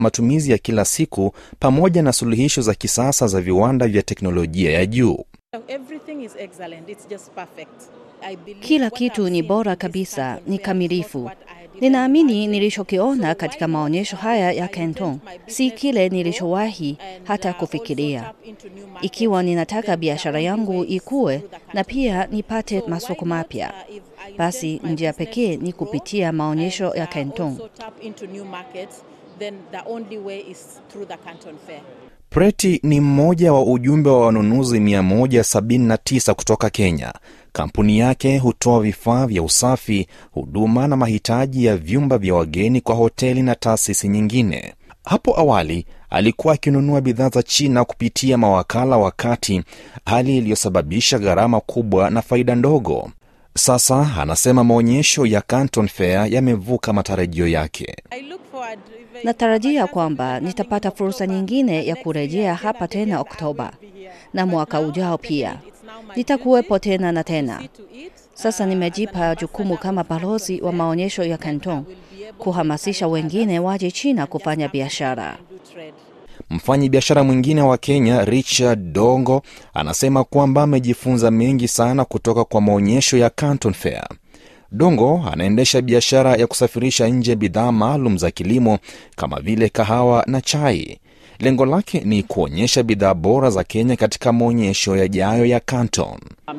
matumizi ya kila siku pamoja na suluhisho za kisasa za viwanda vya teknolojia ya juu. Kila kitu ni bora kabisa, ni kamilifu. Ninaamini nilichokiona katika maonyesho haya ya Canton si kile nilichowahi hata kufikiria. Ikiwa ninataka biashara yangu ikue na pia nipate masoko mapya, basi njia pekee ni kupitia maonyesho ya Canton. Preti ni mmoja wa ujumbe wa wanunuzi 179 kutoka Kenya. Kampuni yake hutoa vifaa vya usafi, huduma na mahitaji ya vyumba vya wageni kwa hoteli na taasisi nyingine. Hapo awali alikuwa akinunua bidhaa za China kupitia mawakala wa kati, hali iliyosababisha gharama kubwa na faida ndogo. Sasa anasema maonyesho ya Canton Fair yamevuka matarajio yake. Natarajia kwamba nitapata fursa nyingine ya kurejea hapa tena Oktoba na mwaka ujao pia nitakuwepo tena na tena. Sasa nimejipa jukumu kama balozi wa maonyesho ya Canton kuhamasisha wengine waje China kufanya biashara. Mfanyi biashara mwingine wa Kenya Richard Dongo anasema kwamba amejifunza mengi sana kutoka kwa maonyesho ya Canton Fair. Dongo anaendesha biashara ya kusafirisha nje bidhaa maalum za kilimo kama vile kahawa na chai. Lengo lake ni kuonyesha bidhaa bora za Kenya katika maonyesho yajayo ya Canton.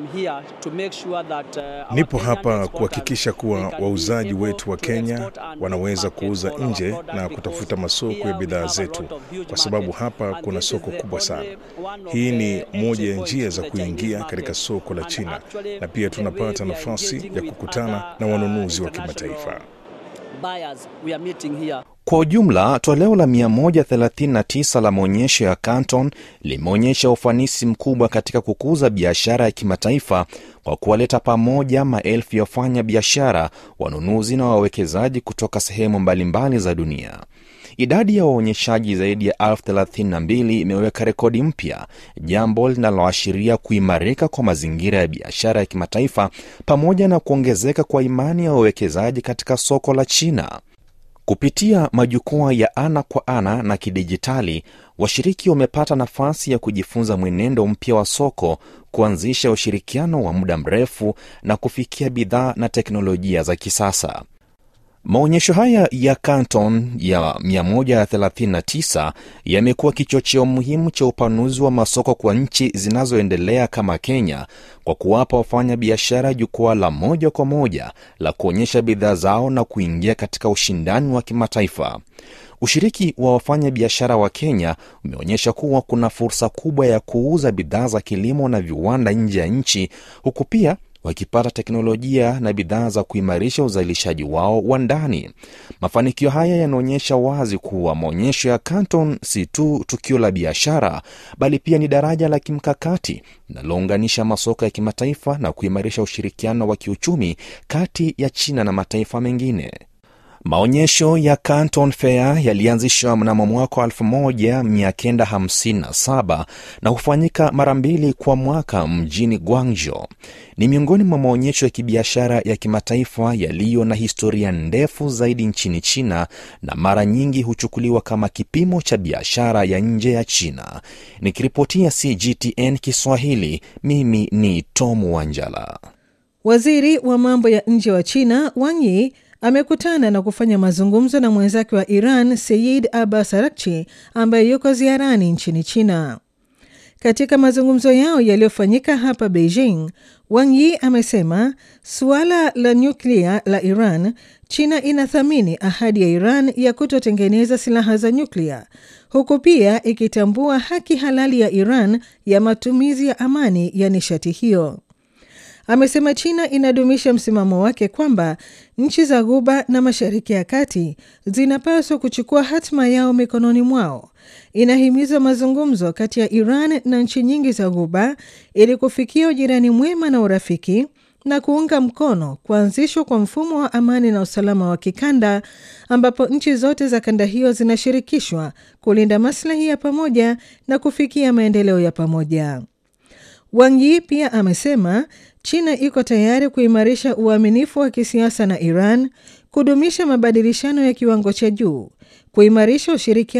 Nipo hapa kuhakikisha kuwa wauzaji wetu wa Kenya wanaweza kuuza nje na kutafuta masoko ya bidhaa zetu, kwa sababu hapa kuna soko kubwa sana. Hii ni moja ya njia za kuingia katika soko la China, na pia tunapata nafasi ya kukutana na wanunuzi wa kimataifa. Kwa ujumla, toleo la 139 la maonyesho ya Canton limeonyesha ufanisi mkubwa katika kukuza biashara ya kimataifa kwa kuwaleta pamoja maelfu ya wafanya biashara, wanunuzi na wawekezaji kutoka sehemu mbalimbali za dunia. Idadi ya waonyeshaji zaidi ya elfu thelathini na mbili imeweka rekodi mpya, jambo linaloashiria kuimarika kwa mazingira ya biashara ya kimataifa pamoja na kuongezeka kwa imani ya wawekezaji katika soko la China. Kupitia majukwaa ya ana kwa ana na kidijitali, washiriki wamepata nafasi ya kujifunza mwenendo mpya wa soko, kuanzisha ushirikiano wa muda mrefu na kufikia bidhaa na teknolojia za kisasa. Maonyesho haya ya Canton ya 139 yamekuwa kichocheo muhimu cha upanuzi wa masoko kwa nchi zinazoendelea kama Kenya, kwa kuwapa wafanya biashara jukwaa la moja kwa moja la kuonyesha bidhaa zao na kuingia katika ushindani wa kimataifa. Ushiriki wa wafanya biashara wa Kenya umeonyesha kuwa kuna fursa kubwa ya kuuza bidhaa za kilimo na viwanda nje ya nchi, huku pia wakipata teknolojia na bidhaa za kuimarisha uzalishaji wao wa ndani. Mafanikio haya yanaonyesha wazi kuwa maonyesho ya Canton si tu tukio la biashara, bali pia ni daraja la kimkakati linalounganisha masoko ya kimataifa na kuimarisha ushirikiano wa kiuchumi kati ya China na mataifa mengine. Maonyesho ya Canton Fair yalianzishwa mnamo mwaka wa 1957 na hufanyika mara mbili kwa mwaka mjini Guangzhou. Ni miongoni mwa maonyesho ya kibiashara ya kimataifa yaliyo na historia ndefu zaidi nchini China na mara nyingi huchukuliwa kama kipimo cha biashara ya nje ya China. Nikiripotia CGTN Kiswahili, mimi ni Tom Wanjala. Waziri wa mambo ya nje wa China Wang Yi amekutana na kufanya mazungumzo na mwenzake wa Iran Seyid Abbas Araghchi ambaye yuko ziarani nchini China. Katika mazungumzo yao yaliyofanyika hapa Beijing, Wang Yi amesema suala la nyuklia la Iran, China inathamini ahadi ya Iran ya kutotengeneza silaha za nyuklia, huku pia ikitambua haki halali ya Iran ya matumizi ya amani ya nishati hiyo. Amesema China inadumisha msimamo wake kwamba nchi za Ghuba na Mashariki ya Kati zinapaswa kuchukua hatima yao mikononi mwao. Inahimiza mazungumzo kati ya Iran na nchi nyingi za Ghuba ili kufikia ujirani mwema na urafiki na kuunga mkono kuanzishwa kwa mfumo wa amani na usalama wa kikanda ambapo nchi zote za kanda hiyo zinashirikishwa kulinda maslahi ya pamoja na kufikia maendeleo ya pamoja. Wang Yi pia amesema China iko tayari kuimarisha uaminifu wa kisiasa na Iran, kudumisha mabadilishano ya kiwango cha juu, kuimarisha ushirikiano